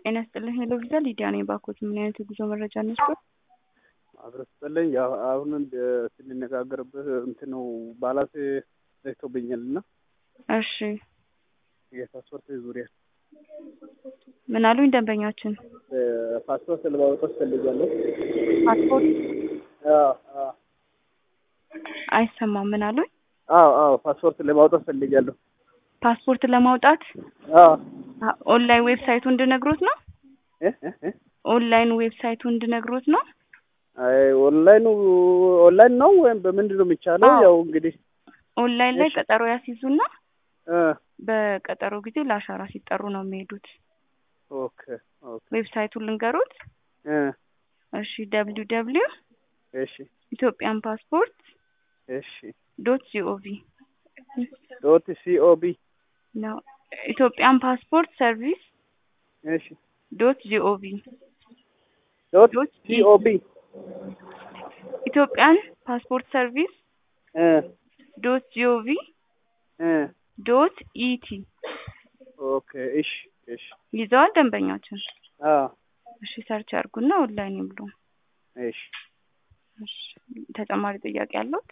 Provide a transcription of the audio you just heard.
ጤና ይስጥልኝ ሄሎ ቪዛ ሊዲያ ነኝ። ባኮት ምን አይነት የጉዞ መረጃ ነስቶ? አብረን ስጥልኝ ያው አሁን ስንነጋገርበት እንትኑ ባላንስ ዘግቶብኛል እና እሺ የፓስፖርት ዙሪያ ምን አሉኝ ደንበኛችን? ፓስፖርት ለማውጣት ፈልጋለሁ። ፓስፖርት አዎ አዎ አይሰማም። ምን አሉኝ? አዎ አዎ ፓስፖርት ለማውጣት ፈልጋለሁ። ፓስፖርት ለማውጣት አዎ አ- ኦንላይን ዌብሳይቱ እንድነግሮት ነው። እ እ እ ኦንላይን ዌብሳይቱ እንድነግሮት ነው። አይ ኦንላይኑ ኦንላይን ነው ወይም በምንድን ነው የሚቻለው? አዎ። ያው እንግዲህ ኦንላይን ላይ እሺ። ቀጠሮ ያስይዙና እ በቀጠሮ ጊዜ ለአሻራ ሲጠሩ ነው የሚሄዱት። ኦኬ ኦኬ ዌብሳይቱን ልንገሩት። እ እሺ ደብሊው ደብሊው እሺ ኢትዮጵያን ፓስፖርት እሺ ዶት ጂኦቪ ዶት ሲኦቢ ነው። ኢትዮጵያን ፓስፖርት ሰርቪስ እሺ ዶት ጂኦቪ ዶት ዶት ሲኦቢ ኢትዮጵያን ፓስፖርት ሰርቪስ እ ዶት ጂኦቪ እ ዶት ኢቲ ኦኬ እሺ እሺ ይዘዋል ደንበኛችን። አዎ እሺ ሰርች ያርጉና ኦንላይን ይብሉ። እሺ እሺ ተጨማሪ ጥያቄ አለዎት?